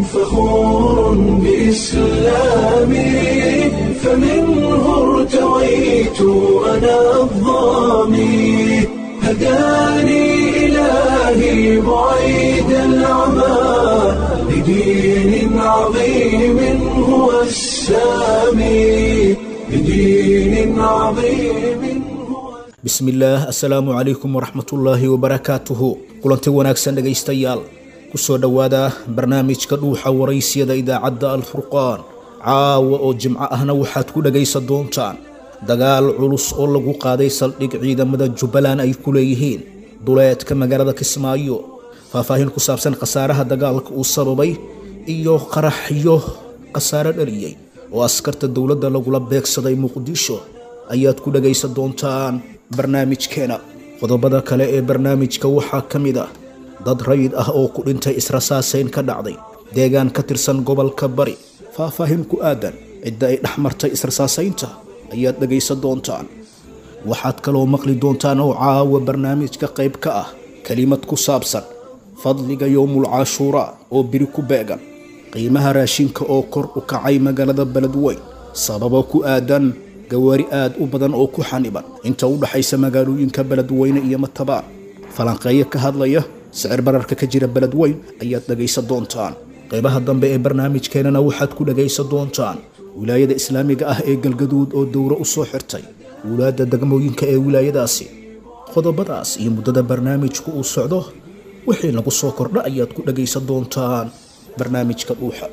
فخور بإسلامي فمنه ارتويت أنا الضامي هداني إلهي بعيد العمى لدين عظيم هو السامي لدين عظيم هو bismillaah assalaamu calaykum waraxmatullaahi wabarakaatuhu kulanti wanaagsan dhegaystayaal kusoo dhowaada barnaamijka dhuuxa waraysiyada idaacadda alfurqaan caawa oo jimco ahna waxaad ku dhegaysan doontaan dagaal culus oo lagu qaaday saldhig ciidamada jubbaland ay ku leeyihiin duleedka magaalada kismaayo faahfaahin ku saabsan khasaaraha dagaalka uu sababay iyo qaraxyo khasaare dhaliyey oo askarta dowladda lagula beegsaday muqdisho ayaad ku dhegaysan doontaan barnaamijkeena qodobada kale ee barnaamijka waxaa ka mid ah dad rayid ah oo ku dhintay israsaasayn ka dhacday deegaan ka tirsan gobolka bari faahfaahin ku aadan cidda ay dhex martay israsaasaynta ayaad dhegaysan doontaan waxaad kaloo maqli doontaan oo caawa barnaamijka qayb ka ah kelimad ku saabsan fadliga yowmul cashuuraa oo biri ku beegan qiimaha raashinka oo kor u kacay magaalada beledweyn sababo ku aadan gawaari aad u badan oo ku xaniban inta u dhaxaysa magaalooyinka beledweyne iyo matabaan falanqeeyo ka hadlaya sicir bararka ka jira beledweyn ayaad dhegaysan doontaan qaybaha dambe ee barnaamijkeenana waxaad ku dhegaysan doontaan wilaayada islaamiga ah ee galgaduud oo dowro u soo xirtay wulaadda degmooyinka ee wilaayadaasi qodobadaas iyo muddada barnaamijku uu socdo wixii lagu soo kordha ayaad ku dhegaysan doontaan barnaamijka dhuuxa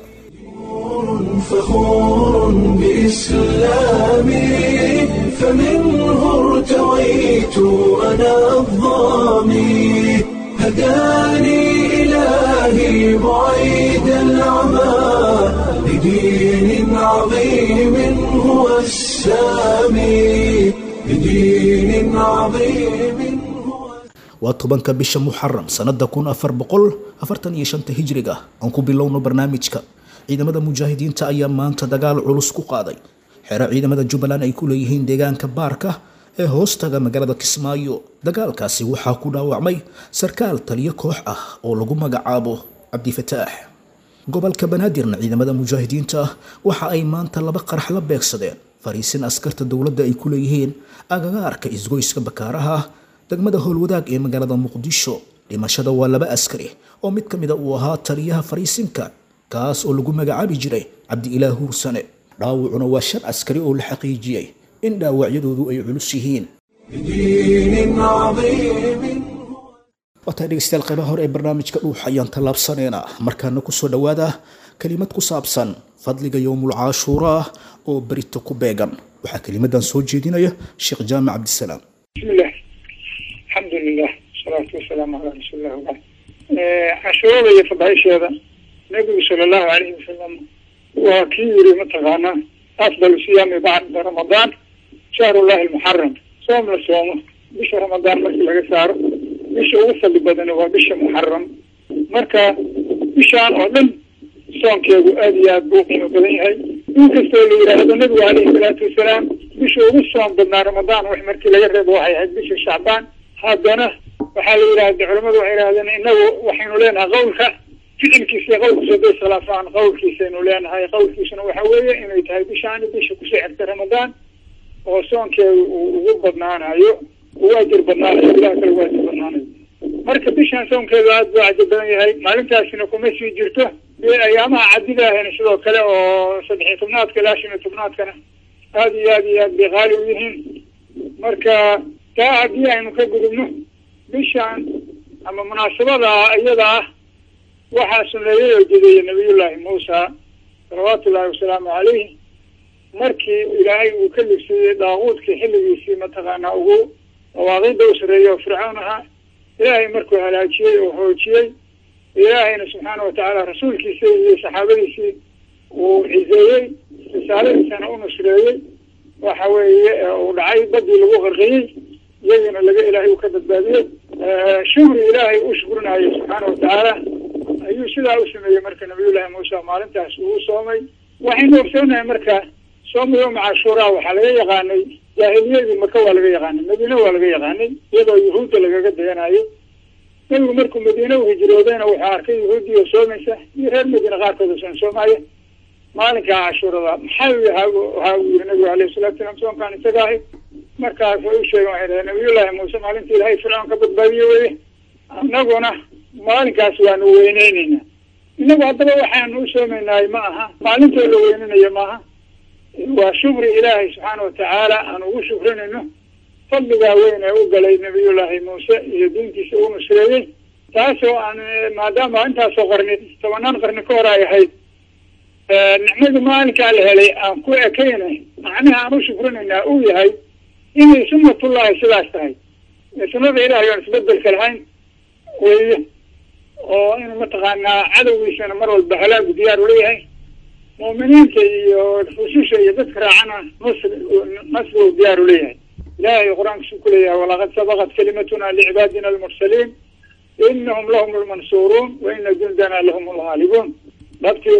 فخور بإسلامي فمنه ارتويت أنا الضامي هداني إلهي بعيد العمى لدين عظيم هو السامي لدين عظيم هو waa tobanka bisha muxaram sannada kun afar boqol afartan iyo shanta hijriga aan ku bilowno barnaamijka ciidamada mujaahidiinta ayaa maanta dagaal culus ku qaaday xero ciidamada jubbaland ay ku leeyihiin deegaanka baarka ee hoostaga magaalada kismaayo dagaalkaasi waxaa ku dhaawacmay sarkaal taliyo koox ah oo lagu magacaabo cabdifataax gobolka banaadirna ciidamada mujaahidiinta waxa ay maanta laba qarax la beegsadeen fariisin askarta dowladda ay ku leeyihiin agagaarka isgoyska bakaaraha degmada howlwadaag ee magaalada muqdisho dhimashada waa laba askari oo mid ka mida uu ahaa taliyaha fariisinka kaas oo lagu magacaabi jiray cabdi-ilaah huursane dhaawacuna waa shan askari oo la xaqiijiyey in dhaawacyadoodu ay culus yihiin لدين عظيم waataa dhegeystayaal qaybaha hore ee barnaamijka dhuux ayaan tallaabsaneynaa markaana kusoo dhowaada kelimad ku saabsan fadliga yowmul cashuuraa oo berito ku beegan waxaa kelimadan soo jeedinaya sheekh jaamac cabdisalaam بسم الله الحمد لله والصلاة والسلام على رسول الله وبعد cashuurada iyo fadaisheeda nabigu sala allahu alayhi wasalam waa kii yiri mataqaana afdal siyaami bacda ramadaan shahrullahi almuxaram soom la soomo bisha ramadaan markii laga saaro bisha ugu fadli badani waa bisha muxaram marka bishaan oo dhan soonkeedu aad iyo aad buu qiimo badan yahay in kastoo la yidhaahdo nabigu alayhi salaatu wasalaam bisha ugu soom badnaa ramadaan wax markii laga reebo waxay ahayd bisha shacbaan haddana waxaa la yidhahda culamadu waxay yidhahdeen inagu waxaynu leenahay qawlka ficilkiisa iyo qawlkiisa haday iskhilaafaan qawlkiisaynu leenahay qawlkiisuna waxa weeye inay tahay bishaani bisha kusoo xigta ramadaan oo soonkeedu uu ugu badnaanayo uu ajir badnaanayo ilaha kale u ajir badnaanayo marka bishaan soonkeedu aad buu cajir badan yahay maalintaasina kuma sii jirto dee ayaamaha cadidaahayna sidoo kale oo saddexiyo tobnaadka ilaa shan iyo tobnaadkana aad iyo aad iyo aad bay qaali u yihiin marka taa haddii aynu ka gudubno bishaan ama munaasabada iyada ah waxaa suneeyey oo jedeeyey nabiyullaahi muusa salawaatu ullaahi wasalaamu calayh markii ilaahay uu ka libsiiyey daaquudkii xilligiisii mataqaanaa ugu dawaaqida u sareeyey oo fircoon ahaa ilaahay markuu halaajiyey oo hoojiyey ilaahayna subxaana watacaala rasuulkiisii iyo saxaabadiisii uu ciseeyey risaaladiisana u nusreeyey waxa weeye uu dhacay badii lagu qarqiyey iyagana laga ilaahay uu ka badbaadiyey shukri ilaahay u shukrinayo subxaana watacaala ayuu sidaa u sameeyey marka nabiyullaahi muuse maalintaas uu soomay waxaynu ogsoonahay marka sooma yowma cashuuraa waxaa laga yaqaanay jaahiliyadii maka waa laga yaqaanay madiine waa laga yaqaanay iyadoo yuhuudda lagaga dayanayo nebigu markuu madiine u hijroodayna wuxuu arkay yahuudiya soomaysa iyo reer madiine qaarkooda soon soomaya maalinkaa cashuurada maxaa waxa uu yiri nabigu alayhi salatu salam soonkaan isaga ahay markaas way u sheegen waxay dhahen nabiyullaahi muuse maalintii ilaahay fircoon ka badbaadiye weye annaguna maalinkaas waanu weyneyneyna inagu haddaba waxaanu u soomaynahay ma aha maalintoo la weyninayo maaha waa shukri ilaahay subxaana watacaala aan ugu shukrinayno fadligaa weyn ee u galay nabiyullaahi muuse iyo diintiisa uu nusreeyey taasoo aan maadaama intaasoo qarni tobanaan qarni ka hor ay ahayd nicmadii maalinkaa la helay aan ku ekayna macnaha aan u shukrinaynaa uu yahay inay sunnatullahi sidaas tahay sunnada ilahay aan isbedelka lahayn weeye oo inuu mataqaanaa cadowgiisana mar walba halaagu diyaar uleeyahay mu'miniinta iyo rususha iyo dadka raacana nasr nasri u diyaar uleeyahay ilahay qur-aankiisu ku leeyahay walaqad sabaqat kalimatuna licibaadina almursaliin inahum lahum lmansuuruun wa ina jundana lahum lghaalibuun dhabtii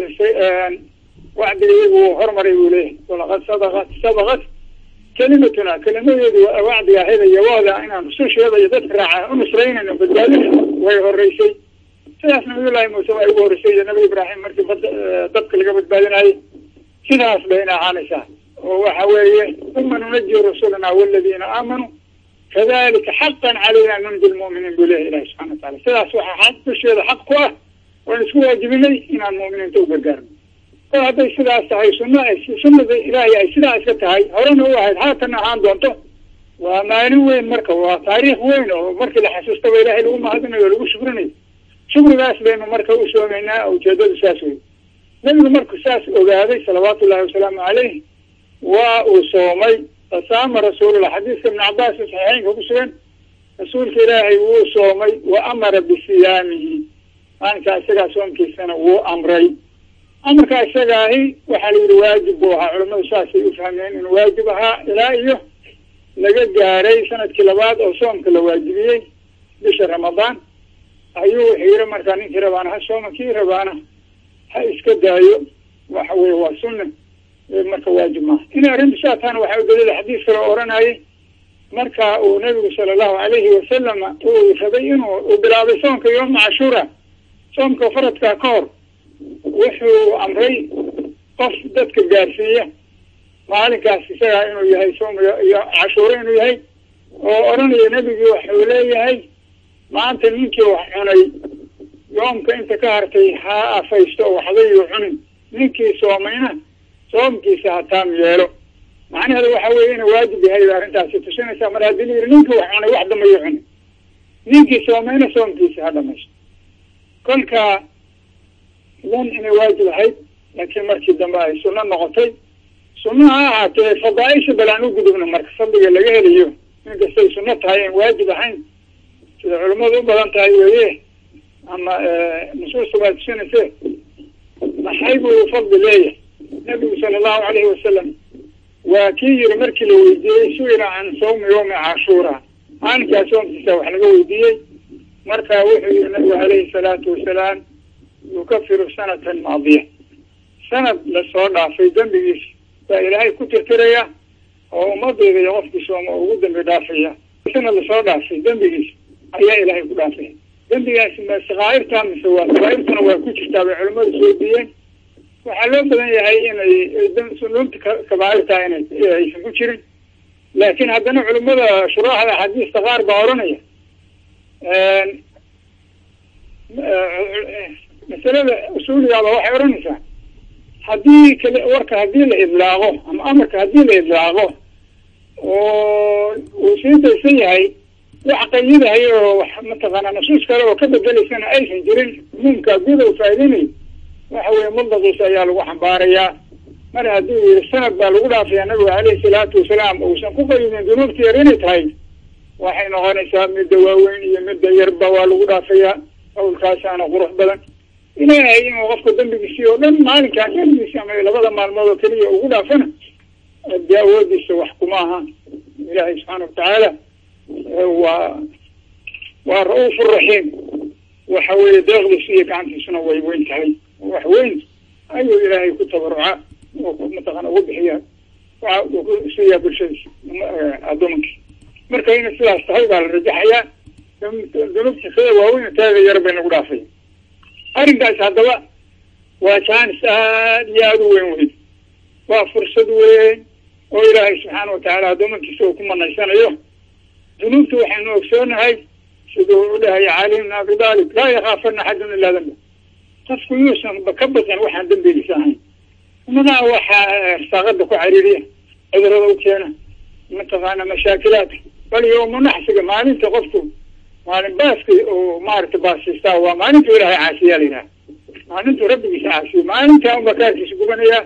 wacdiga iyagu hormaray buu leeyahay walaqad sadaqat sabaqat kelimatuna kelimadeedu wacdiga ahayda yawooda inaan rususheeda iyo dadka raaca u nusraynayno badbaadinayno way horeysay sidaas nabiyullaahi muuse waa ugu horreysay iyo nabi ibraahim markii bad dadka laga badbaadinayay sidaas bayna ahaanaysaa oo waxa weeye uma nunaji rusulana waladiina aamanuu kadalika xaqan calayna nunji lmu'miniin buu leeyahay ilahi subxana watacala sidaas waxaa xaq dusheeda xaq ku ah waan isku waajibinay inaan mu'miniinta u gargaarno kol hadday sidaas tahay sunna sunnada ilaahay ay sidaa iska tahay horena u ahayd haatan ahaan doonto waa maalin weyn marka waa taariikh weyn oo markii la xasuustaba ilahay lagu mahadinayo o lagu shukrinayo shukrigaas baynu marka u soomaynaa ujeedadu saas wey nebigu marku saas ogaaday salawaatu ullahi wasalaamu caleyh waa uu soomay fasaama rasuulullah xadiiska ibn cabaas saxiixeynka ku sugan rasuulka ilaahay wuu soomay wa amara bisiyaamihi maalinkaa isagaa soomkiisana wuu amray amarkaa isagaahi waxaa la yidhi waajib buu ahaa culamadu saasay u fahmeen inuu waajib ahaa ilaa iyo laga gaaray sanadkii labaad oo soomka la waajibiyey bisha ramadaan ayuu wuxuu yidhi markaa ninkii rabaana ha sooma kii rabaana ha iska daayo waxa weye waa sunna marka waajib maaha inay arrintu saa taana waxaa u daliila xadiis kale oo oranayay marka uu nabigu sala allahu alayhi wasalama uu rabay inuu uu bilaabay soomka yooma cashuura soomka faradkaa ka hor wuxuu amray qof dadka gaarsiiya maalinkaas isagaa inuu yahay soom iyo cashuuro inuu yahay oo odhanaya nebigii waxuu leeyahay maanta ninkii wax cunay yoomka inta ka hartay ha afaysto oo waxbayuu cunin ninkii soomayna soomkiisa ha taam yeelo macnaheedu waxa weeye inuu waajib yahay bay arrintaasi tusinaysaa mar haddii la yidhi ninkii wax cunay wax dambayuu cunin ninkii soomayna soomkiisa ha dhamaysto kolka dan inay waajib ahayd laakiin markii dambe ay sunno noqotay sunno ha ahaatee fadaaisha bal aan u gudubno marka fadliga laga helayo inkastay sunno tahay aan waajib ahayn sida culimmadu u badan tahay weye ama nusuusta waa tusinayse maxay buu fadli leeyahay nabigu sala allahu alayhi wasalam waa kii yiri markii la weydiiyey su-ila can sawmi yawmi cashuura maalinkaa soomkiisa wax laga weydiiyey marka wuxuu yihi nabigu alayhi salaatu wasalaam yukafiru sanatan maadiya sanad lasoo dhaafay dembigiisa baa ilaahay ku tirtiraya oo ummadeyda iyo qofkii sooma oo ugu dambi dhaafaya sanad lasoo dhaafay dembigiisa ayaa ilaahay ku dhaafaya dembigaasi ma sakaairta mise waa sakaairtuna waa ku jirtaa bay culimmadu soo diiyeen waxaa loo badan yahay inay sunuubta kabaairta inay aysan ku jirin laakiin haddana culimmada shuraaxda axaadiista qaar baa oranaya masalada usuuligaaba waxay odhanaysaa haddii kale warka haddii la idlaaqo ama amarka haddii la idlaaqo oo uu sii daysan yahay wax qayidahay oo wax mataqaanaa nasuus kale oo ka bedelaysana aysan jirin umuumka guda u faa'iideynayo waxa weeye mudlaqiisa ayaa lagu xambaarayaa mar hadduu yihi sanad baa lagu dhaafayaa nabiga caleyhi salaatu wasalaam uusan ku qayidin dunuubta yar inay tahay waxay noqonaysaa midda waaweyn iyo midda yarba waa lagu dhaafayaa qawlkaasaana qurux badan ilaahay inuu qofka dambigiisii oo dhan maalinkaa keligiisi ama labada maalmood oo keliya ugu dhaafana dee awoodiisa wax kuma aha ilaahay subxaana watacaala waa waa ra-uuf raxiim waxa weeye deeqdiisu iyo gacantiisuna way weyn tahay wax weyn ayuu ilaahay ku tabaruca oo mataqana ugu bixiya waxa uu ku siiyaa bulshadiisa addoomankii marka inay sidaas tahay baa la rajaxayaa dunubta sida waaweyn taaga yar bay nagu dhaafay arrinkaas haddaba waa jaanis aad iyo aada u weyn weyn waa fursad weyn oo ilaahay subxaana watacaala adoomankiisa uu ku manaysanayo dunuubta waxaynu ogsoonahay siduu u dhahay cali bn abi daalib laa yakhaafana axadun ilaa damba qofku yuusan ka baqin waxaan dembigiisa ahayn umadaa waxaa saaqada ku cariiriya cudurada u keena mataqaana mashaakilaadka bal yowmu naxsiga maalinta qofku maalin baaska oo maaragta baasiistaa waa maalintu ilaahay caasiyaa la yidhaha maalintu rabbigiisa caasiyo maalintaa unba kaarkiisa gubanaya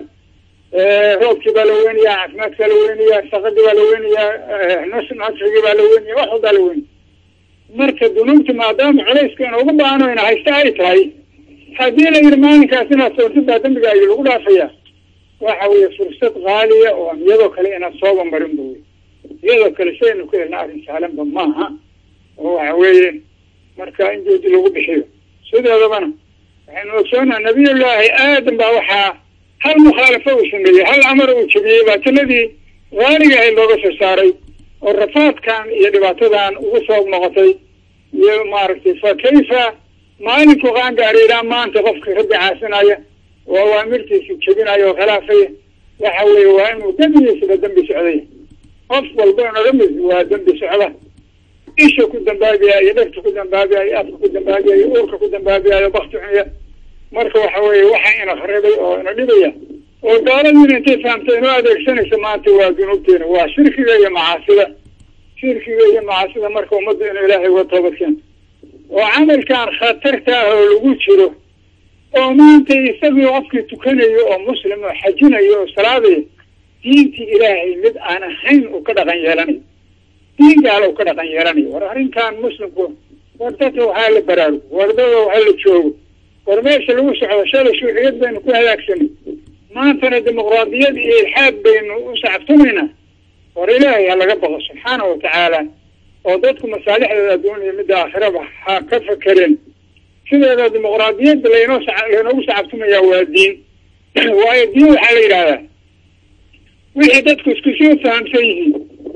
roobkii baa la weynayaa caafimaadkaa la weynayaa saqadii baa la weynayaa nasrigii baa la weynaya wax walbaa la weynaya marka dunuubta maadaama culayska inoogu baano ina haysta ay tahay haddii la yidhi maalinkaas inaad soontid baa dembiga ay lagu dhaafaya waxa weeye fursad qaaliya oo aan iyadoo kale inaad sooba marin ba wey iyadoo kale saynu ku helna arrin sahlanba maaha oo waxa weeye marka in joodi lagu bixiyo sideedabana waxaynu ogsoonaha nabiyullaahi aadam baa waxaa hal mukhaalafo uu sameeyey hal amar uu jebiyey baa jannadii qaaliga ahayd looga soo saaray oo rafaadkan iyo dhibaatadan ugu soo noqotay iyo maaragtay fa kayfa maalinku qaangaari ilaa maanta qofka rabbi caasinaya oo awaamirtiisa jebinaya oo khilaafaya waxa weeye waa inuu dembigiisaba dembi socday qof walba inaga mid waa dembi socda isha ku dambaabiya iyo dhegta ku dambaabiya iyo afka ku dambaabiya iyo uurka ku dambaabiya iyo bakti cunya marka waxa weeye waxa ina kharibay oo ina dhibaya oo gaaladiina intay fahamtay inoo adeegsanaysa maanta waa dunuubteena waa shirkiga iyo macaasida shirkiga iyo macaasida marka ummadda inuu ilaahay uga toobadkeento oo camalkan khatarta ah oo lagu jiro oo maanta isagii qofkii tukanayo oo muslim oo xajinayo oo salaadayo diintii ilaahay mid aan ahayn uu ka dhaqan yeelanayo diin gaala uu ka dhaqan yeelanayo war arrintan muslimku war dadka waxaa la baraarugo war dada waxaa la joogo war meesha lagu socdo shalay shuuciyad baynu ku halaagsanay maantana dimuqraadiyad iyo ilxaad baynu u sacabtumaynaa war ilaahay ha laga baqo subxaana wa tacaala oo dadku masaalixdooda adduun iyo midda aakhiraba ha ka fakereen sideeda dimuqraadiyadda laynoo sa laynoogu sacabtumayaa waa diin waayo diin waxaa la yidhahdaa wixii dadku isku soo fahamsan yihiin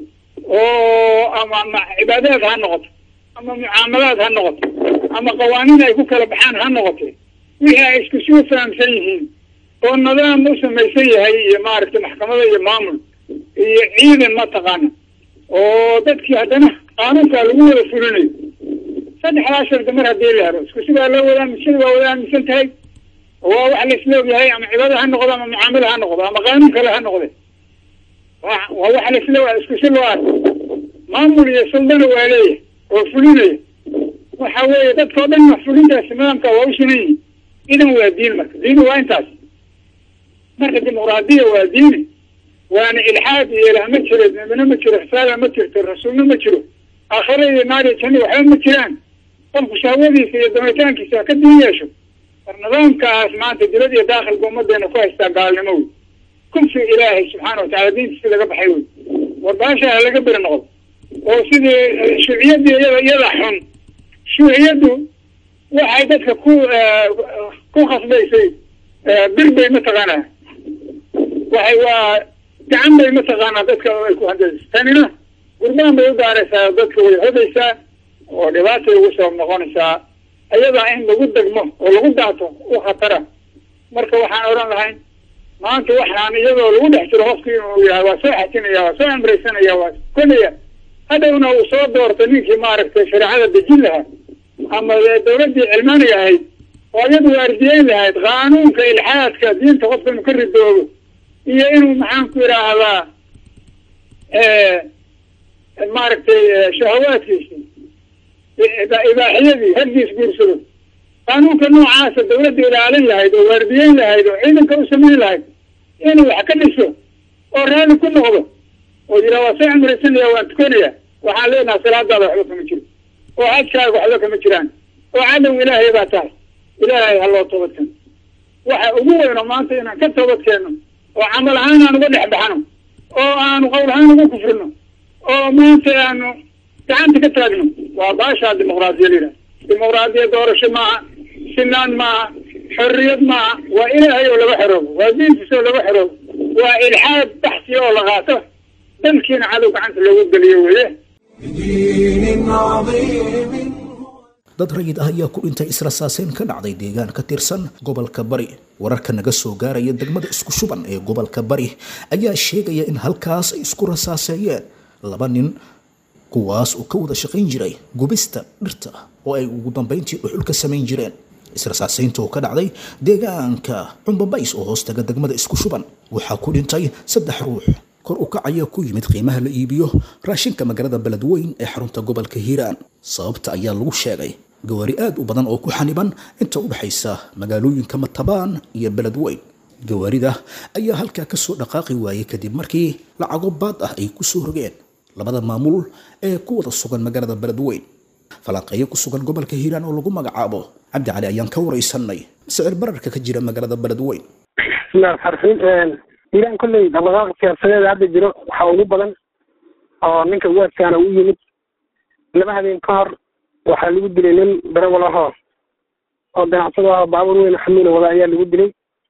oo ama ma cibaadaad ha noqoto ama mucaamalaad ha noqoto ama qawaaniin ay ku kala baxaan ha noqote wixii ay isku soo fahamsan yihiin oo nidaam u samaysan yahay iyo maaragtay maxkamada iyo maamul iyo ciidan mataqaana oo dadkii haddana qaanuunkaa lagu wada fulinayo saddexdaa shardi mar haddii la helo isku sidaa loo wadaa misada waa wada aaminsan tahay waa wax la isla ogyahay ama cibaada ha noqdo ama mucaamalo ha noqdo ama qaanuun kale ha noqde waa waa wax la isla isku si loo arko maamul iyo suldana waa leeyahay oo fulinaya waxa weeye dadkao dhan fulintaasi nidaamka waa u sinan yihin idan waa diin marka diini waa intaas marka dimuqraadiya waa diini waana ilxaad iyo ilaah ma jiro nabina ma jiro risaala ma jirto rasuulna ma jiro aakhira iyo naar iyo janna waxba ma jiraan qofku shahwadiisa iyo damitaankiisa ha ka diin yeesho war nidaamkaas maanta dilad iyo daakhilka ummadeena ku haystaa gaalnimo wey kufri ilaahay subxaana watacala diintiisi laga baxay wey war baasha ha laga beri noqdo oo sidii shuuciyadii iyada iyada xun shuuciyaddu waxay dadka ku ku khasbaysay bir bay mataqaanaa waxay waa gacan bay mataqaanaa dadka ay ku handaysa tanina gurbaan bay u daaraysaa dadka way hodaysaa oo dhibaatay ugu sabab noqonaysaa ayadaa in lagu degmo oo lagu daato u khatara marka waxaan odhan lahayn maanta waxaan iyadoo lagu dhex jiro qofkii inuu yahay waa soo xajinaya waa soo amraysanaya waa konaya hadhowna uu soo doorto ninkii maaragtay shareecada dejin lahaa ama dawladdii cilmaaniga ahayd oo iyadu waardiyeyn lahayd qaanuunka ilxaadka diinta qofka inuu ka ridoobo iyo inuu maxaan ku idhaahdaa maaragtay shahawaadkiisi ibaaxiyadii haggiis guursado qaanuunka noocaasa dawladda ilaalin lahayd oo waardiyeyn lahayd oo ciidanka u samayn lahayd inuu wax ka dhiso oo raalli ku noqdo oo yiraa waa soo cumraysanaya waan tukanaya waxaan leenaha salaadaada waxba kama jiro oo xajkaaga waxba kama jiraan oo cadow ilaahay baa tahay ilaahay ha loo toobadkeeno waxa ugu weyno maanta inaan ka toobadkeenno oo camal ahaan aan uga dhex baxno oo aanu qowl ahaan uga kufrino oo maanta aanu gacanta ka taagno waa baashaa dimuqraadiya la yidhaha dimuqraadiya doorasho maaha sinaan maaha xorriyad maaha waa ilaahay oo laga xoroobo waa diintiisa oo laga xoroobo waa ilxaad baxsi oo la qaato dalkiina cadow gacanta loogu geliyo weye بدين عظيم dad rayid ah ayaa ku dhintay israsaaseyn ka dhacday deegaan ka tirsan gobolka bari wararka naga soo gaaraya degmada isku shuban ee gobolka bari ayaa sheegaya in halkaas ay isku rasaaseeyeen laba nin kuwaas oo ka wada shaqayn jiray gubista dhirta oo ay ugu dambayntii dhuxul ka samayn jireen israsaaseynta oo ka dhacday deegaanka cumbabays oo hoostaga degmada isku shuban waxaa ku dhintay saddex ruux kor u kacaya ku yimid qiimaha la iibiyo raashinka magaalada beledweyn ee xarunta gobolka hiiraan sababta ayaa lagu sheegay gawaari aad u badan oo ku xaniban inta u dhexaysa magaalooyinka matabaan iyo beledweyn gawaarida ayaa halkaa kasoo dhaqaaqi waayey kadib markii lacago baad ah ay kusoo rogeen labada maamul ee ku wada sugan magaalada beledweyn falanqeeyo ku sugan gobolka hiiraan oo lagu magacaabo cabdi cali ayaan ka waraysanay sicir bararka ka jira magaalada beledweyn bismillahi raxmaan raxiim iiraan kolley dhaqdhaqaaqa siyaasadeeda hadda jiro waxaa ugu badan oo ninka uwaadkaana u yimid laba habeen ka hor waxaa lagu dilay nin darawal ahoo oo ganacsado ahoo baabuur weyn xamiila wada ayaa lagu dilay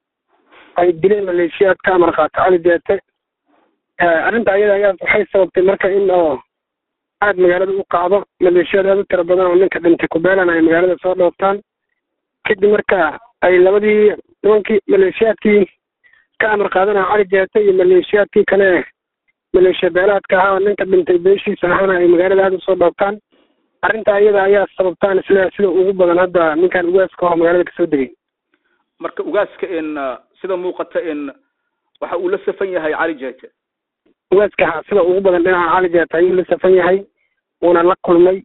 ay dileen maleeshiyaad ka amar qaato cali deete arrinta ayada ayaa waxay sababtay marka in oo aad magaalada u qaado maleeshiyaad aad u tira badan oo ninka dhintay kubeelan ay magaalada soo dhooftaan kadib marka ay labadii nimankii maleeshiyaadkii ka amar qaadanaya cali deete iyo maleeshiyaadkii kale maleeshiya beelaadka ahaa oo ninka dhintay beeshiisa ahana ay magaalada aada usoo dhooftaan arrinta iyada ayaa sababtaan isle sida ugu badan hadda ninkan ugaaska oo magaalada kasoo degay marka ugaaska in sida muuqata in waxa uu la safan yahay cali jeete ugaaska ha sida ugu badan dhinaca cali jeete ayuu la safan yahay wuuna la kulmay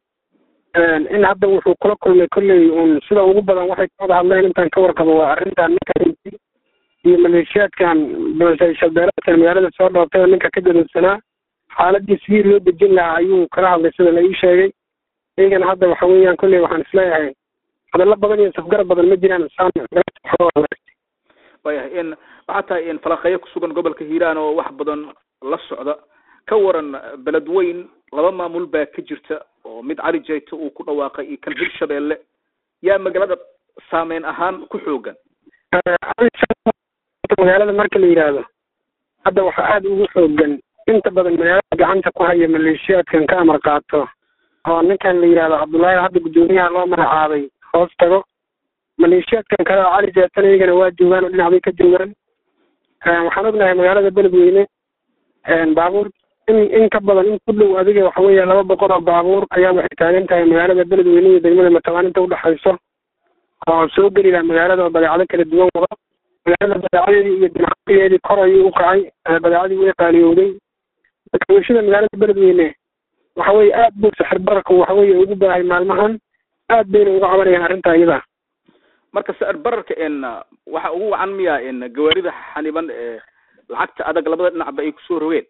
in hadda wuxuu kula kulmay kolley uun sida ugu badan waxay ka wada hadleen intaan ka warqabo waa arrintan ninka dhintay iyo maleeshiyaadkan shabeelaadkan magaalada soo dhooftay oo ninka ka dadadsanaa xaaladii sidii loo dejin lahaa ayuu kala hadlay sida la ii sheegay iyagana hadda waxa weeyaan kolley waxaan isleeyahay hadallo badan iyo safgarab badan ma jiraan waayahay in waxaa tahay in falanqeeyo kusugan gobolka hiiraan oo wax badan la socda ka waran beledweyn laba maamul baa ka jirta oo mid cali jeyte uu ku dhawaaqay iyo kan hirshabeelle yaa magaalada saameyn ahaan ku xoogan magaalada marka la yidhaahdo hadda waxaa aada ugu xoogan inta badan magaalada gacanta ku haya maleeshiyaadkan ka amar qaato oo ninkan la yidhahdo cabdullaahi hadda guddoomiyaha loo magacaabay hoos tago maleeshiyaadkan kale oo cali jeetana iyagana waa joogaan oo dhinac bay ka joogaan waxaan ognahay magaalada beledweyne baabuur in in ka badan in ku dhow adiga waxa weeye laba boqol oo baabuur ayaa waxay taagan tahay magaalada beledweyne iyo degmada matabaan inta udhexayso oo soo geli laha magaalada oo badeecado kala duwan wado magaalada badeecadeedii iyo dinacsigeedii kor ayuu u kacay badeecadii way qaaliyowday bulshada magaalada beledweyne waxa weye aad buu sixir bararku waxa weye ugu baahay maalmahan aad bayna uga cabanayaan arrinta iyada marka sicir bararka in waxa ugu wacan miya in gawaarida xaniban ee lacagta adag labada dhinacba ay kusoo rogeen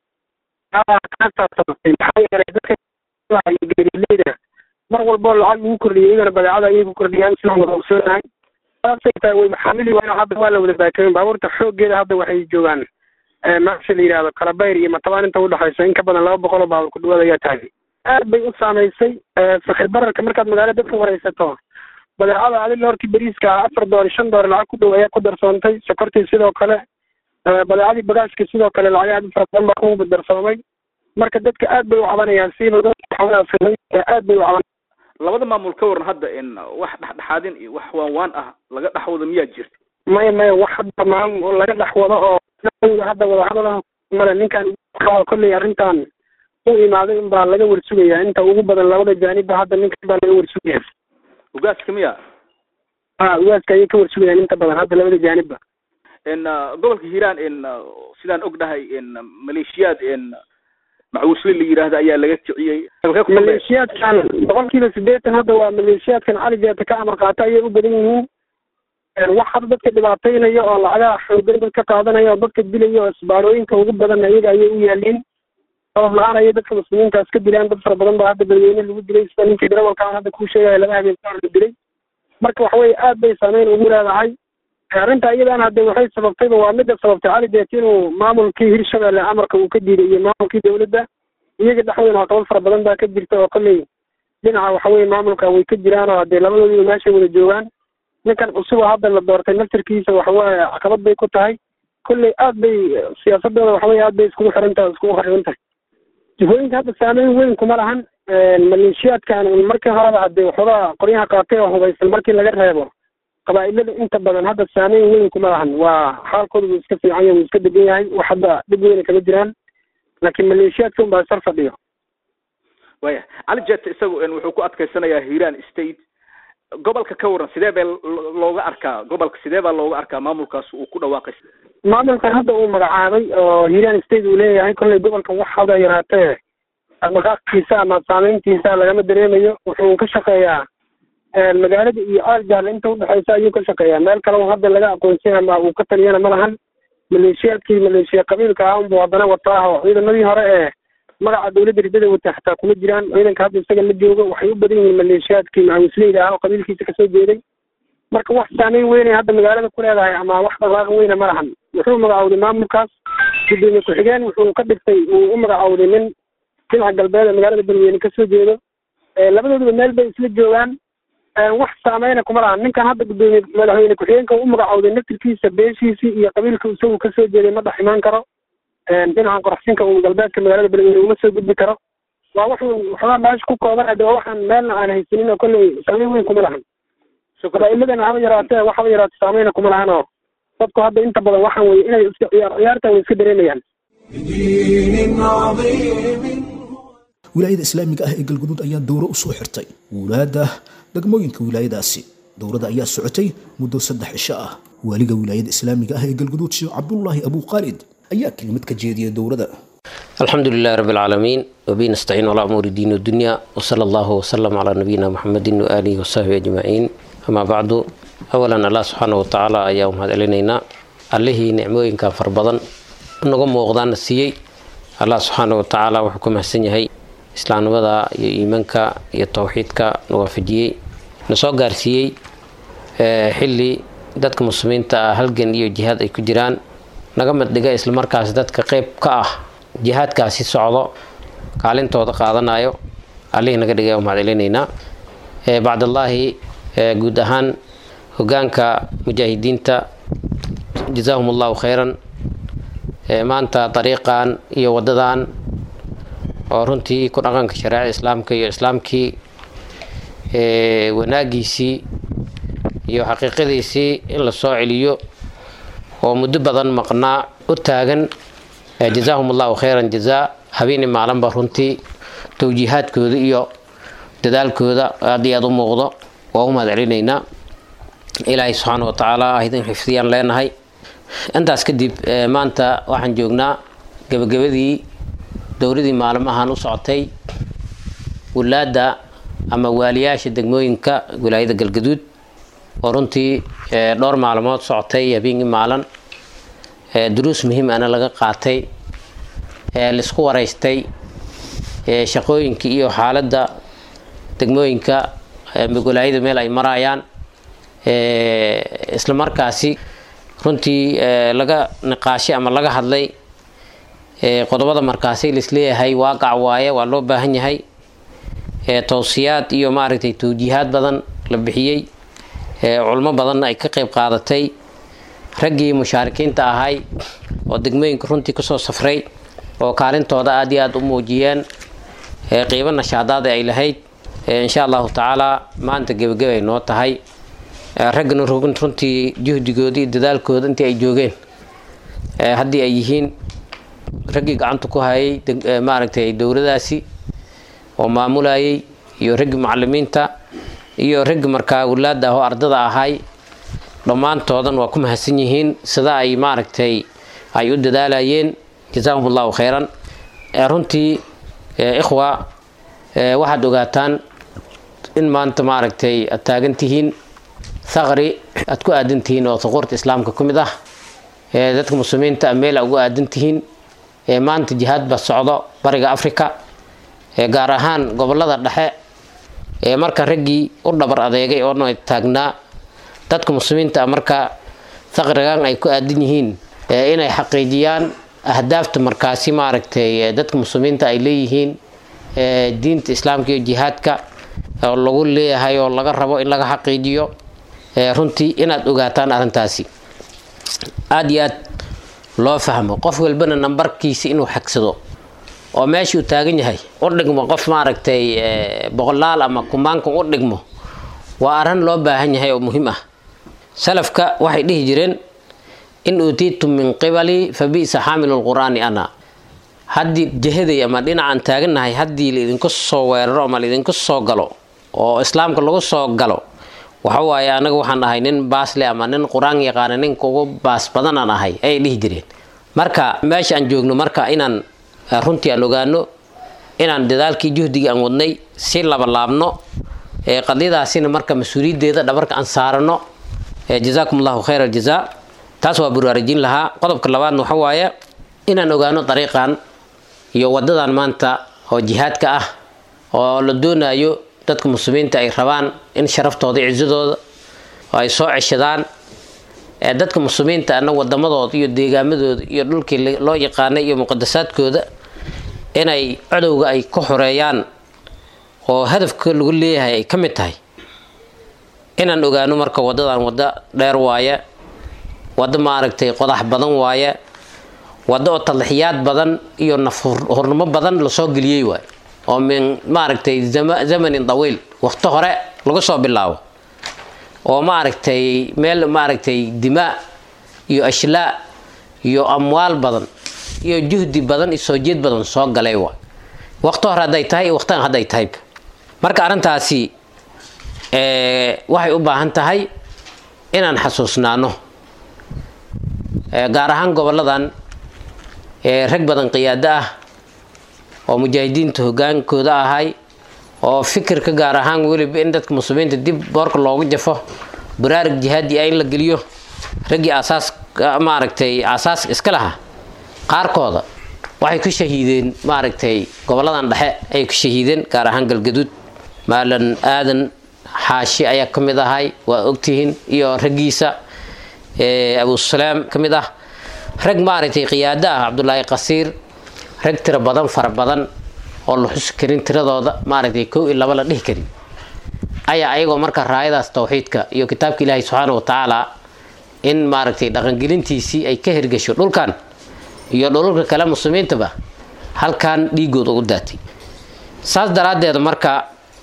kaasaa sababtay maxaa yeelay dadka geerileyda mar walboo lacag lagu kordhiyay iyagana badeecada ayay ku kordhiyaan sidaan wada ogsoonahay saasay tahay way maxaamili waayo hadda waa la wada baakayen baabuurta xooggeeda hadda waxay joogaan maasha la yidhahdo kalabayr iyo matabaan inta udhexaysa in ka badan laba boqol oo baabuur ku dhawaad ayaa taagay aad bay u saamaysay sakir bararka markaad magaalada dadka waraysato badeecada adila hortii beriiska ah afar doollar shan doollar lacag ku dhow ayaa ku darsoontay sokortii sidoo kale badeecadii bagaashka sidoo kale lacag aad u fara badan baa ku darsoomay marka dadka aad bay u cabanayaan siiba dadka aad bay u caban labada maamul ka waran hadda in wax dhexdhexaadin iyo wax waan waan ah laga dhex wado miyaa jirta maya maya wax hadda maamul laga dhex wado oo hadda wadahadalaha male ninkan kolley arrintan u imaaday in baa laga warsugayaa inta ugu badan labada jaanibba hadda ninkan baa laga warsugaya ugaaska miya ha ugaaska ayay ka warsugayaan inta badan hadda labada jaanibba in gobolka hiiraan in sidaan ognahay in maleeshiyaad in macwusle la yidhaahda ayaa laga kiciyey maleeshiyaadkan boqolkiiba siddeetan hadda waa maleeshiyaadkan cali jeeta ka amar qaata ayay u badan yihiin wax hadda dadka dhibaataynaya oo lacagaha xoogan dadka qaadanaya oo dadka dilaya oo isbaarooyinka ugu badan iyaga ayay u yaaliin sabab la-aan ayay dadka muslimiintaas ka dilaan dad fara badan baa hadda beledweyne lagu dilay sida ninkii darawalkaan hadda kuu sheegaya laba habeen ka hor la dilay marka waxa weye aad bay saameyn ugu leedahay arrinta iyadana hadde waxay sababtayba waa midda sababtay cali deet inuu maamulkii hirshabelle amarka uu ka diiday iyo maamulkii dawladda iyaga dhexdooda caqabad fara badan baa ka jirta oo kolley dhinaca waxa weye maamulka way ka jiraan oo haddee labadoodiba meeshay wada joogaan ninkan cusub oo hadda la doortay naftirkiisa waxaweye caqabad bay ku tahay kolley aad bay siyaasadooda waxaweye aad bay iskugu xiran tahay iskugu xariran tahay jihooyinka hadda saameyn weyn kuma lahan maleeshiyaadkan markii horeba hadee waxoogaa qoryaha qaatay oo hubaysan markii laga reebo qabaa'ilada inta badan hadda saameyn weyn kuma lahan waa xaalkooda wuu iska fiican yahay wuu iska degan yahay wax hadda dhib weyna kama jiraan laakiin maleeshiyaadka unbaa sar fadhiyo waya cali jet isagu wuxuu ku adkaysanayaa hiiraan state gobolka ka waran sidee bee looga arkaa gobolka sidee baa looga arkaa maamulkaas uu ku dhawaaqay maamulkan hadda uu magacaabay oo hiiraan state uu leeyahay kolley gobolkan wax hada yaraatee dhaqdhaqaaqiisa ama saameyntiisa lagama dareemayo wuxuu ka shaqeeyaa magaalada iyo aaljaal inta udhexeysa ayuu ka shaqeeyaa meel kale hadda laga aqoonsay ama uu ka taliyana ma lahan maleeshiyaadkii maleeshiya qabiilka ah unbuu haddana wataa oo ciidamadii hore ee magaca dawladda ridada wata xataa kuma jiraan ciidanka hadda isaga la joogo waxay u badan yihiin maleeshiyaadkii macawisleyda ah oo qabiilkiisa kasoo jeeday marka wax saameyn weynay hadda magaalada ku leedahay ama wax dhaqaaq weyna ma lahan wuxuu magacowday maamulkaas gudoomiye ku-xigeen wuxuu ka dhigtay uu u magacowday nin dhinaca galbeed ee magaalada beledweyne kasoo jeedo labadooduba meel bay isla joogaan wax saameyna kuma lahan ninkan hadda gudoomiye madaxweyne ku-xigeenka u magacowday naftirkiisa beeshiisii iyo qabiilka isagu kasoo jeeday ma dhex imaan karo dhinacan qoraxsinka uu galbeedka magaalada beledweyne uma soo gudbi karo waa wuxuu waxoogaa meesha ku kooban de waa waxaan meelna aan haysanin oo kolley saameyn weyn kuma lahan qabaa'iladana haba yaraatee wax haba yaraate saameyna kuma lahan oo dadku hadda inta badan waxaan weye inay iska ciyaar ciyaartan way iska dareemayaan بدين عظيم wilaayada islaamiga ah ee galguduud ayaa dowro u soo xirtay wulaada degmooyinka wilaayadaasi dowrada ayaa socotay muddo saddex cisho ah waaliga wilaayada islaamiga ah ee galguduud sheekh cabdulaahi abuu khaalid ayaa kelimad ka jeediyay dowrada الحمد لله رب العالمين وبه نستعين على أمور الدين والدنيا وصلى الله وسلم على نبينا محمد وآله وصحبه أجمعين أما بعد أولا الله سبحانه وتعالى أيام هذا إلينا عليه نعموين كان فربضا نقوم موغضان السيي الله سبحانه وتعالى وحكم حسن يهي إسلام وضع إيمانك يتوحيدك نوافجيي نسو قارسيي حلي dadka muslimiinta ah halgan iyo jihaad ay ku jiraan naga mid dhiga isla markaas dadka qeyb ka ah jihaadkaasi socdo kaalintooda qaadanayo allihii naga dhigay umahad celinaynaa bacdallaahi guud ahaan hogaanka mujaahidiinta jazaahum allahu khayran maanta dariiqan iyo wadadan oo runtii ku dhaqanka shareecada islaamka iyo islaamkii wanaagiisii iyo xaqiiqadiisii in la soo celiyo oo muddo badan maqnaa u taagan jazaahum allahu khayran jazaa habeeni maalinba runtii towjiihaadkooda iyo dadaalkooda aad iyo aad u muuqdo waa u mahad celinaynaa ilaahay subxaana wa tacaala ah idin xifdiyaan leenahay intaas kadib maanta waxaan joognaa gebagabadii dowladii maalmahan u socotay wulaada ama waaliyaasha degmooyinka wilaayada galgaduud oo runtii dhowr maalmood socotay habeenkii maalin duruus muhiim ana laga qaatay laisku wareystay shaqooyinkii iyo xaaladda degmooyinka wilaayada meel ay marayaan isla markaasi runtii laga niqaashay ama laga hadlay qodobada markaasi laisleeyahay waaqac waaye waa loo baahan yahay towsiyaad iyo maaragtay towjiihaad badan la bixiyey culmo badanna ay ka qeyb qaadatay raggii mushaarikiinta ahay oo degmooyinka runtii kusoo safray oo kaalintooda aad iyo aad u muujiyeen qiibo nashaadaada ay lahayd insha allahu tacaala maanta gebagabay noo tahay raggana runtii juhdigooda iyo dadaalkooda intii ay joogeen haddii ay yihiin raggii gacanta ku hayay maaragtay dowladaasi oo maamulayay iyo raggii mucalimiinta iyo raggi markaa walaada ah oo ardada ahay dhammaantoodan waa ku mahadsan yihiin sida ay maaragtay ay u dadaalayeen jazaahum allahu khayran runtii ikhwa waxaad ogaataan in maanta maaragtay aad taagan tihiin thaqri aad ku aadan tihiin oo thuquurta islaamka ku mid ah dadka muslimiinta a meel a ugu aadan tihiin maanta jihaad ba socdo bariga africa gaar ahaan gobolada dhexe marka raggii u dhabar adeegay oo taagnaa dadka muslimiinta marka thaqrigan ay ku aadan yihiin inay xaqiijiyaan ahdaafta markaasi maaragtay dadka muslimiinta ay leeyihiin diinta islaamka iyo jihaadka oo lagu leeyahay oo laga rabo in laga xaqiijiyo runtii inaad ogaataan arrintaasi aada iyo aad loo fahmo qof walbana nambarkiisa inuu xagsado oo meeshii uu taagan yahay u dhigmo qof maaragtay boqolaal ama kumaankan u dhigmo waa arrin loo baahan yahay oo muhiim ah salafka waxay dhihi jireen in uutiitum min qibali fa bi'sa xaamilu lqur'aani ana haddii jihaday ama dhinacan taagannahay haddii laidinku soo weeraro ama laidinku soo galo oo islaamka lagu soo galo waxa waaye anaga waxaan ahay nin baasle ama nin qur-aan yaqaana ninka ugu baas badanaan ahay ayay dhihi jireen marka meesha aan joogno marka inaan runtii aan ogaano inaan dadaalkii juhdigii aan wadnay si labalaabno qadiyadaasina marka mas-uuliyaddeeda dhabarka aan saarano jazaakum allahu khayr aljaza taas waa baraarujin lahaa qodobka labaadna waxa waaye inaan ogaano dariiqan iyo wadadan maanta oo jihaadka ah oo la doonayo dadka muslimiinta ay rabaan in sharaftooda cizadooda oo ay soo ceshadaan dadka muslimiinta ana wadamadooda iyo deegaamadooda iyo dhulkii loo yaqaanay iyo muqadasaadkooda inay cadowga ay ka xoreeyaan oo hadafka lagu leeyahay ay ka mid tahay inaan ogaano marka wadadan waddo dheer waaye waddo maaragtay qodax badan waaye waddo oo tadlixiyaad badan iyo nafhurnimo badan lasoo geliyey waaye oo min maaragtay zamanin dawiil waqti hore lagu soo bilaabo oo maaragtay meel maaragtay dimaa iyo ashlaa iyo amwaal badan iyo juhdi badan iyo soo jeed badan soo galay waay waqti hore hadday tahay iyo waqtigan hadday tahay marka arrintaasi waxay u baahan tahay inaan xasuusnaano gaar ahaan goboladan rag badan qiyaado ah oo mujaahidiinta hogaankooda ahay oo fikirka gaar ahaan weliba in dadka muslimiinta dib boorka loogu jafo baraarug jihaadi ah in la geliyo raggii aasaas maaragtay aasaaska iska lahaa qaarkooda waxay ku shahiideen maaragtay goboladan dhexe ayay ku shahiideen gaar ahaan galgaduud maalan aadan xaashi ayaa ka mid ahay waa ogtihiin iyo raggiisa abusalaam ka mid ah rag maaragtay qiyaado ah cabdulaahi qasiir rag tiro badan fara badan oo la xusi karin tiradooda maaragtay kow iyo laba la dhihi karin ayaa ayagoo marka raayadaas tawxiidka iyo kitaabka ilaahay subxaana wa tacaala in maaragtay dhaqangelintiisii ay ka hirgasho dhulkan iyo dhululka kale muslimiintaba halkan dhiigood ugu daatay saas daraaddeed marka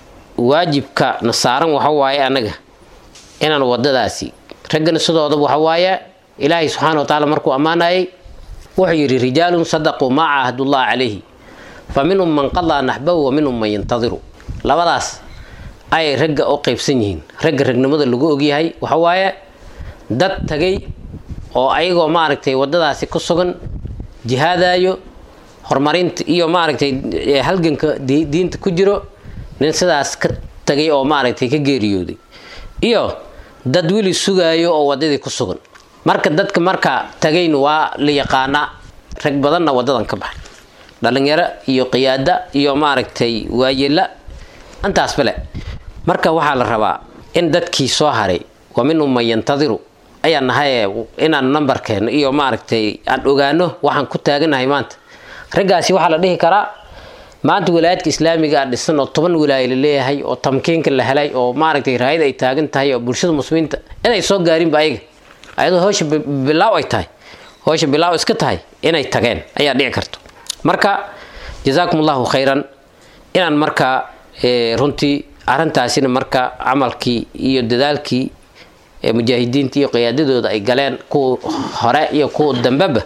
waajibka na saaran waxa waaye annaga inaan wadadaasi raggana sidoodaba waxa waaye ilaahay subxaana wa tacaala markuu ammaanayay wuxuu yidhi rijaalun sadaquu maa caahadullah calayhi fa minhum man qadaa naxbahu wa minhum man yantadiru labadaas ayay ragga u qaybsan yihiin ragga ragnimada lagu ogyahay waxa waaye dad tagay oo ayagoo maaragtay wadadaasi ku sugan jihaadayo horumarinta iyo maaragtay halganka diinta ku jiro nin sidaas ka tagay oo maaragtay ka geeriyooday iyo dad weli sugaayo oo wadadii ku sugan marka dadka marka tagayn waa la yaqaanaa rag badanna wadadan ka baxay dhalinyaro iyo qiyaada iyo maaragtay waayela intaas bale marka waxaa la rabaa in dadkii soo haray wa minhum man yantadiru ayaan nahay inaan nambarkeeno iyo maaragtay aan ogaano waxaan ku taaganahay maanta raggaasi waxaa la dhihi karaa maanta wilaayadka islaamiga a dhisan oo toban wilaayo la leeyahay oo tamkiinka la helay oo maaragtay raayada ay taagan tahay oo bulshada muslimiinta inay soo gaarinba ayaga ayadoo howsha bilaaw ay tahay howsha bilaaw iska tahay inay tageen ayaa dhici karto marka jazaakum allahu khayran inaan marka runtii arrintaasina marka camalkii iyo dadaalkii mujaahidiinta iyo qiyaadadooda ay galeen kuwa hore iyo kuwa dambeba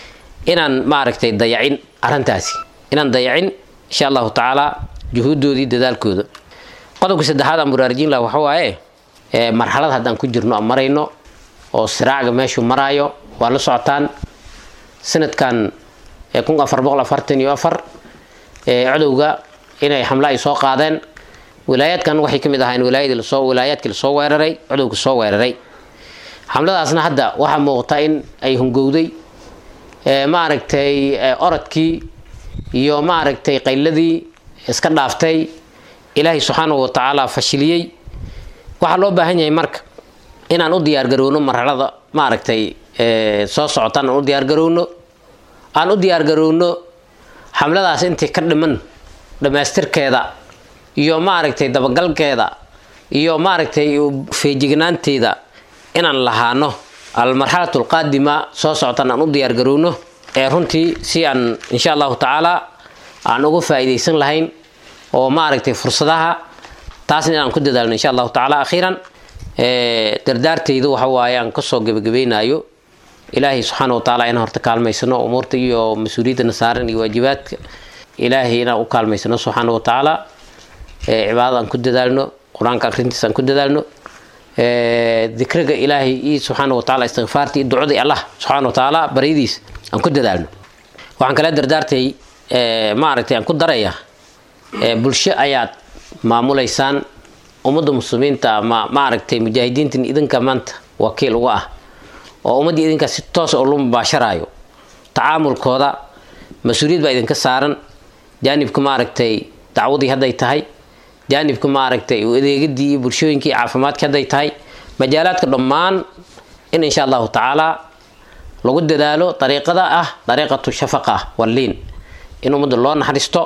inaan maaragtay dayacin arrintaasi inaan dayacin insha allahu tacaala juhuuddoodii dadaalkooda qodobka saddexaad aan baraarujin laha waxa waaye marxalad haddaan ku jirno aan marayno oo siraacga meeshuu maraayo waa la socotaan sanadkan kun afar boqol afartan iyo afar codowga inay xamle ay soo qaadeen wilaayaadkan waxay ka mid ahayn wilaayadii lasoo wilaayaadkii lasoo weeraray codowga soo weeraray xamladaasna hadda waxaa muuqata in ay hungowday maaragtay orodkii iyo maaragtay qayladii iska dhaaftay ilaahay subxaanahu watacaala fashiliyey waxaa loo baahan yahay marka inaan u diyaargarowno marxalada maaragtay soo socotaan aan u diyaargarowno aan u diyaargarowno xamladaas intii ka dhiman dhammaystirkeeda iyo maaragtay dabagalkeeda iyo maaragtay feejignaanteeda inaan lahaano almarxalatu alqaadima soo socotaan aan u diyaargarowno ee runtii si aan insha allahu tacaala aan uga faa'iidaysan lahayn oo maaragtay fursadaha taasna inaan ku dadaalno insha allahu tacaala akhiiran dardaartaydu waxa waaye aan kasoo gebagabaynayo ilaahay subxaana wa tacaala inaan horta kaalmaysano umuurta iyo mas-uuliyadana saaran iyo waajibaadka ilaahay inaan u kaalmaysano subxaana wa tacaala cibaadada aan ku dadaalno qur-aanka akrintiisa aan ku dadaalno dikriga ilaahay iyo subxaana wa taala istikfaarta iyo ducada allah subxaana wa tacaala baryadiis aan ku dadaalno waxaan kala dardaartay maaragtay aan ku daraya bulsho ayaad maamulaysaan ummadda muslimiinta ama maaragtay mujaahidiintan idinka maanta wakiil uga ah oo ummaddii idinka si toos oo lu mubaasharaayo tacaamulkooda mas-uuliyad baa idinka saaran jaanibka maaragtay dacwadii hadday tahay jaanibka maaragtay adeegadii iyo bulshooyinkii caafimaadkii hadday tahay majaalaadka dhammaan in insha allahu tacaala lagu dadaalo dariiqada ah dariiqatu shafaqa walliin in ummadda loo naxariisto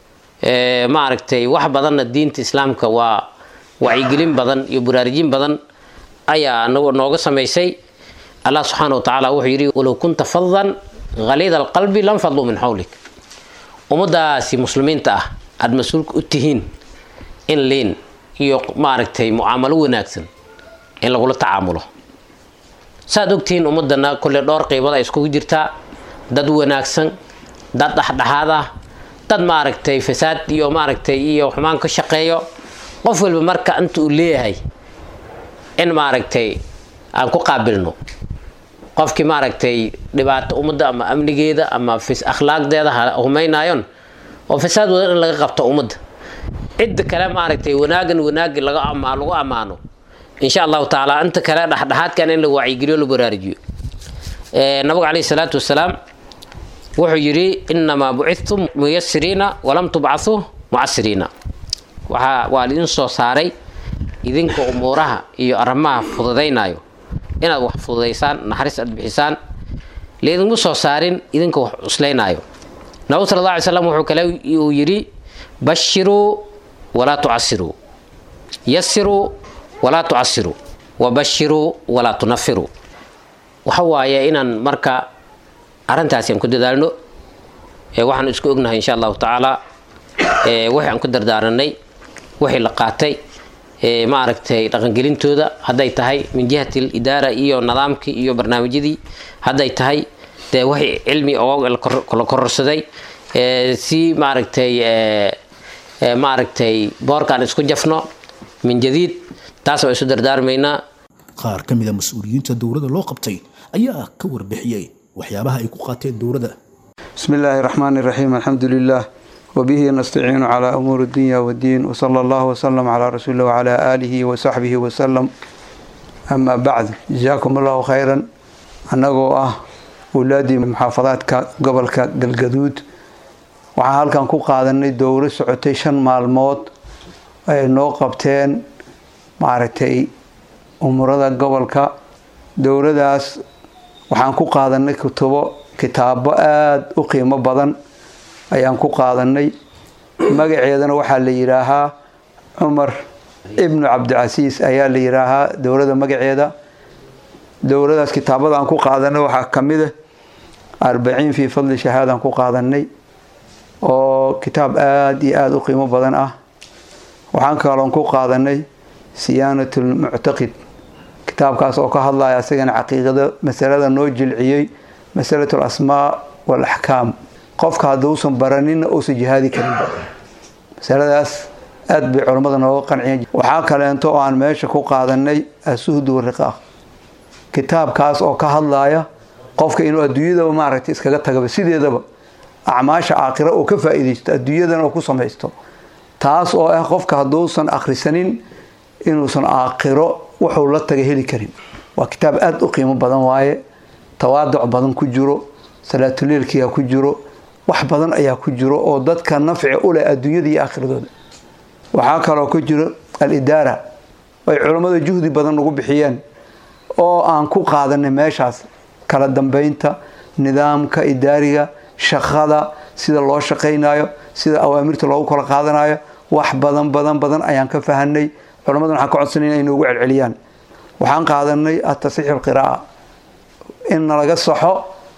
maaragtay wax badanna diinta islaamka waa wacyigelin badan iyo buraarujin badan ayaa nooga samaysay allah subxaana wa tacaala wuxuu yidhi walow kunta fadan haliida alqalbi lam fadluu min xawlik ummadaasi muslimiinta ah aada mas-uulka u tihiin in liin iyo maaragtay mucaamalo wanaagsan in lagula tacaamulo saaad ogtihiin ummadana kolle dhowr qiibada ay iskugu jirtaa dad wanaagsan dad dhexdhexaad ah dad maaragtay fasaad iyo maaragtay iyo xumaan ka shaqeeyo qof walba marka inta uu leeyahay in maaragtay aan ku qaabilno qofkii maaragtay dhibaato ummadda ama amnigeeda ama akhlaaqdeeda humaynayon oo fasaad wadan in laga qabto ummadda cidda kale maaragtay wanaagan wanaagi laga lagu ammaano insha allahu tacaala inta kale dhexdhexaadkan in la wacyigeliyo la baraarujiyo nabigu caleyhi salaatu wasalaam wuxuu yidhi inamaa bucidtum muyasiriina walam tubcahuu mucasiriina waxaa waa lidin soo saaray idinka umuuraha iyo arrimaha fududaynayo inaad wax fududaysaan naxariis aad bixisaan laydinma soo saarin idinka wax cuslaynaayo nabigu sala alla alay slam wuxuu kale uu yidhi bashiruu walaa tucasiruu yasiruu walaa tucasiruu wabashiruu walaa tunafiruu waxa waaye inaan marka arrintaasi aan ku dadaalno waxaan isku ognahay insha allahu tacaala wixii aan ku dardaaranay wixii la qaatay maaragtay dhaqangelintooda hadday tahay min jihati idaara iyo nidaamkii iyo barnaamijyadii hadday tahay dee wixii cilmi oo la kororsaday si maaragtay maaragtay boorkaan isku jafno min jadiid taas waa isu dardaarmaynaa qaar ka mida mas-uuliyiinta dowladda loo qabtay ayaa ka warbixiyey waxyaabaha ay ku qaateen dowladda بسم الله الرحمن الرحيم الحمد لله وبه نستعين على أمور الدنيا والدين وصلى الله وسلم على رسول الله وعلى آله وصحبه وسلم أما بعد جزاكم الله خيرا أنغو أه أولادي محافظات قبل قلقدود waxaan halkan ku qaadanay dowro socotay shan maalmood ay noo qabteen maaragtay umurada gobolka dowladaas waxaan ku qaadanay kutubo kitaabo aada u qiimo badan ayaan ku qaadanay magaceedana waxaa la yidhaahaa cumar ibnu cabdicasiis ayaa la yidhaahaa dowladda magaceeda dowladaas kitaabada aan ku qaadanay waxaa ka mid ah arbaciin fii fadli shahaadaan ku qaadanay oo kitaab aada iyo aada u qiimo badan ah waxaan kaloon ku qaadanay siyaanat lmuctaqid kitaabkaas oo ka hadlaya asagana caqiiqada masalada noo jilciyey masalat alasmaa waalaxkaam qofka hadduusan baraninna uusan jihaadi karinba masaladaas aada bay culammada nooga qanciyeen waxaa kaleento oo aan meesha ku qaadanay asuhdu wariqaaq kitaabkaas oo ka hadlaya qofka inuu adduunyadaba maaragtay iskaga tagaba sideedaba acmaasha aakhira uu ka faa-iidaysto adduunyadana uu ku samaysto taas oo ah qofka hadduusan akhrisanin inuusan aakhiro wuxuu la taga heli karin waa kitaab aada u qiimo badan waaye tawaaduc badan ku jiro salaatuleelkiyaa ku jiro wax badan ayaa ku jiro oo dadka nafci u leh adduunyada iyo aakhiradooda waxaa kaloo ku jiro al-idaara ay culammada juhdi badan ugu bixiyeen oo aan ku qaadanay meeshaas kala dambeynta nidaamka idaariga shaqada sida loo shaqaynayo sida awaamirta loogu kala qaadanayo wax badan badan badan ayaan ka fahanay culammadan waxaan ka codsanay inay noogu celceliyaan waxaan qaadanay atasixu alqira'a in nalaga saxo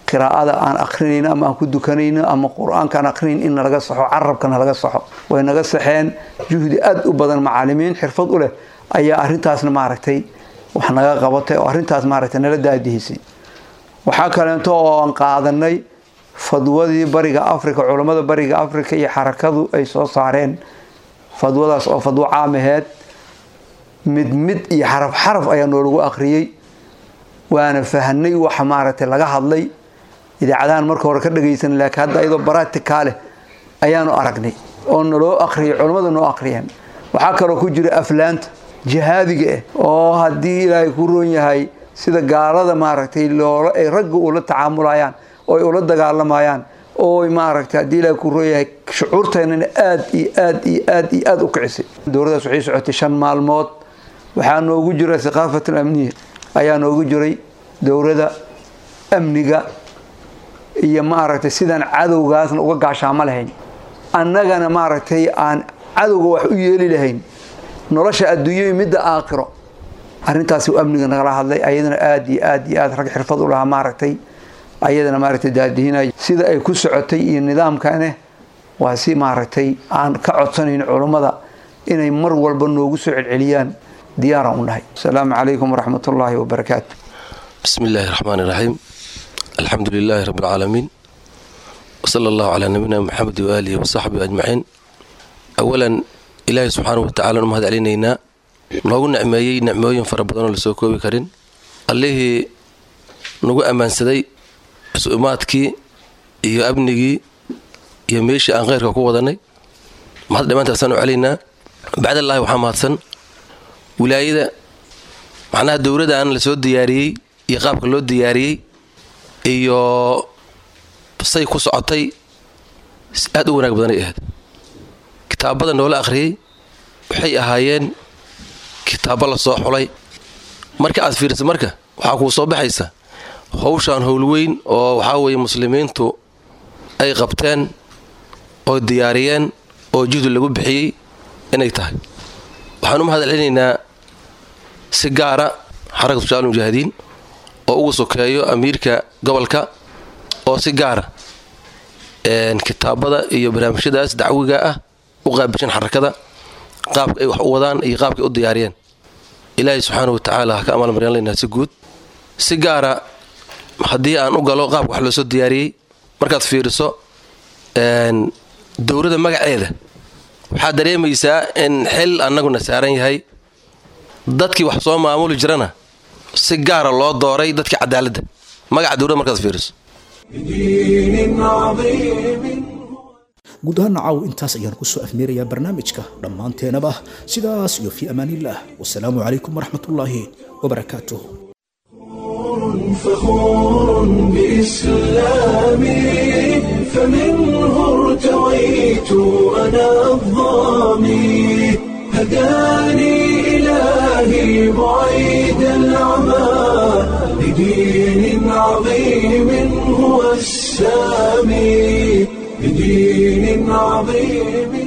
qiraa'ada aan akrinayno ama aan ku dukanayno ama qur-aanka aan akrinayn in nalaga saxo carabkana laga saxo way naga saxeen juhdi aad u badan macaalimiin xirfad u leh ayaa arrintaasna maaragtay wax naga qabatay oo arrintaas maaragtay nala daadihisay waxaa kaleeto oo aan qaadanay fadwadii bariga africa culammada bariga africa iyo xarakadu ay soo saareen fadwadaas oo fadwo caam aheed mid mid iyo xaraf xaraf ayaa noolagu akhriyey waana fahnay waxa maaragtay laga hadlay idaacadahan marka hore ka dhagaysan laakiin hadda iyadoo baratikaa leh ayaanu aragnay oo naloo akhriyay culammadu noo akhriyeen waxaa kaloo ku jira aflaanta jihaadiga ah oo haddii ilaahay ku roon yahay sida gaalada maaragtay loola ay ragga ula tacaamulayaan oo ay ula dagaalamayaan oo maaragtay haddii ilaahay ku roon yahay shucuurteennana aad iyo aad iyo aad iyo aad u kicisay dowladdaas waxay socotay shan maalmood waxaa noogu jira thaqaafat alamniya ayaa noogu jiray dowladda amniga iyo maaragtay sidaan cadowgaasna uga gaashaamo lahayn annagana maaragtay aan cadowga wax u yeeli lahayn nolosha adduunyo iyo midda aakhiro arrintaasi amniga nagala hadlay ayadana aad iyo aad iyo aad rag xirfad u lahaa maaragtay ayadana maaragtay daadihinay sida ay ku socotay iyo nidaamkane waa si maaragtay aan ka codsanayn culummada inay mar walba noogu soo celceliyaan diyaaraan u nahay asalaamu calaykum waraxmat ullaahi wabarakaatu بسم الله الرحمن الرحيم الحمد لله رب العالمين وصلى الله على نبينا محمد وآله وصحبه أجمعين أولا إلهي سبحانه وتعالى نمهد علينا noogu nicmeeyey nicmooyin fara badanoo lasoo koobi karin allihii nagu ammaansaday su-umaadkii iyo amnigii iyo meeshii aan kheyrka ku wadanay mahad dhammaantaasaan u celaynaa bacdallahi waxaa mahadsan wilaayada macnaha dowladdan la soo diyaariyey iyo qaabka loo diyaariyey iyo say ku socotay aad u wanaag badanay ahayd kitaabada noola akhriyey waxay ahaayeen kitaabo la soo xulay marka aad fiirisa marka waxaa kuu soo baxaysa howshaan howlweyn oo waxaa weeye muslimiintu ay qabteen oo diyaariyeen oo juhdi lagu bixiyey inay tahay waxaan u mahad celinaynaa si gaara xarakatu shaal mujaahidiin oo ugu sokeeyo amiirka gobolka oo si gaara kitaabada iyo barnaamijyadaas dacwiga ah u qaabishan xarakada qaabka ay wax u wadaan iyo qaabka ay u diyaariyeen ilaahay subxaana wa tacaala ha ka amaalmaryan laynaa si guud si gaara haddii aan u galo qaabka wax loo soo diyaariyey markaad fiiriso dowladda magaceeda waxaad dareemaysaa in xil annaguna saaran yahay dadkii wax soo maamuli jirana si gaara loo dooray dadkii cadaaladda magaca dowladda markaad fiiriso بدين عظيم guud ahaan caaw intaas ayaan kusoo afmeerayaa barnaamijka dhammaanteenaba sidaas iyo fii amaanillaah wasalaamu calaykum waraxmatullaahi wabarakaatuh فخور بإسلامي فمنه ارتويت أنا الظامي هداني إلهي بعيد العمى لدين عظيم هو السامي بدين عظيم